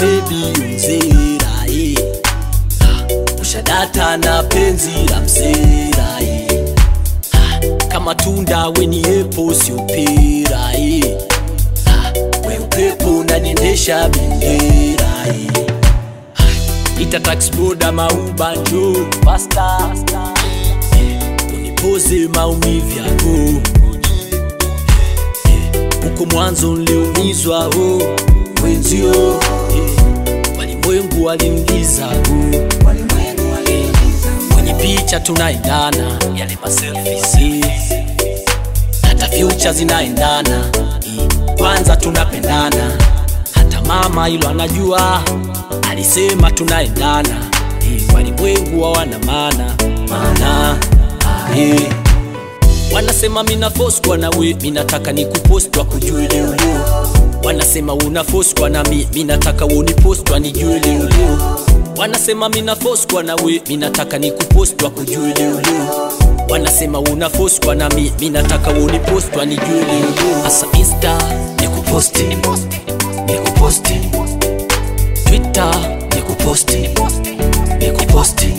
bebi unzera eh. Ah, ushadata na penzi la msera eh. Ah, kama tunda weni epo sio pera eh. Ah, we upepo unaniendesha bendera eh. Ah, ita taxi boda mauba njo pasta eh, unipoze maumivu yako huko mwanzo niliumizwa oh, wenzio eh, walimwengu walimgiza oh, eh, kwenye picha tunaendana yale maselfies eh, hata future zinaendana eh, kwanza tunapendana hata mama hilo anajua alisema tunaendana eh, walimwengu hawana maana maana ah, eh. Wanasema mina force kwa na we, minataka nikupost wa kujue leo leo. Wanasema una force kwa na mi, minataka unipost wa nijue leo leo. Wanasema mina force kwa na we, minataka nikupost wa kujue leo leo. Wanasema una force kwa na mi, minataka unipost wa nijue leo leo. Asa Insta nikuposti, nikuposti. Twitter nikuposti, nikuposti.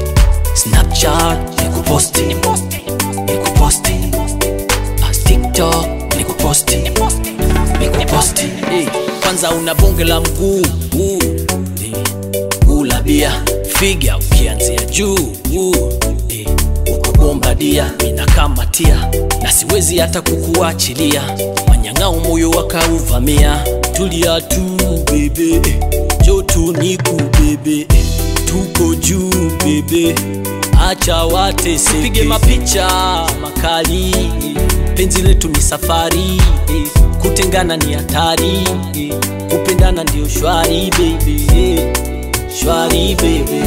Snapchat nikuposti, nikuposti. Ah, TikTok nikuposti, nikuposti. Eh, Kwanza una bonge la mguu uh, eh, ula bia figa ukianzia juu uh, eh, uko bombadia minakamatia na siwezi hata kukuachilia manyang'ao moyo wakauvamia tulia tu bebe jotu niku bebe tuko juu bebe acha watese pige mapicha makali penzi letu ni safari kutengana ni hatari kupendana ndio shwari bebe shwari bebe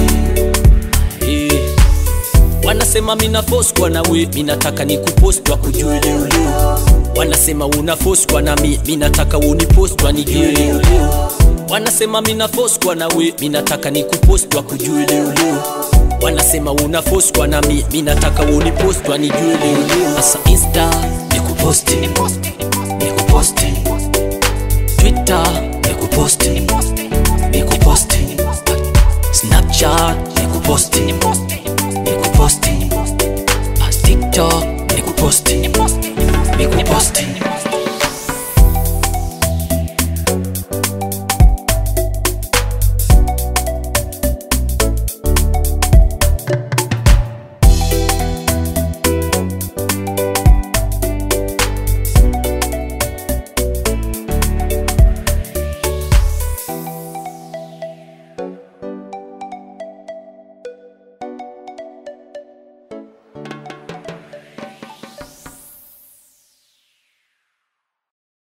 eh. Wanasema mina force kwa na we, minataka nikupost wa kujue leo leo. Wanasema una force kwa na mi, minataka unipost wa nijue leo leo. Wanasema mina force kwa na we, minataka nikupost wa kujue leo leo. Wanasema una force kwa na mi, minataka unipost wa nijue leo leo. Asa Insta nikuposti, nikuposti. Twitter nikuposti, nikuposti. Snapchat nikuposti, nikuposti. Ah, TikTok nikuposti, nikuposti.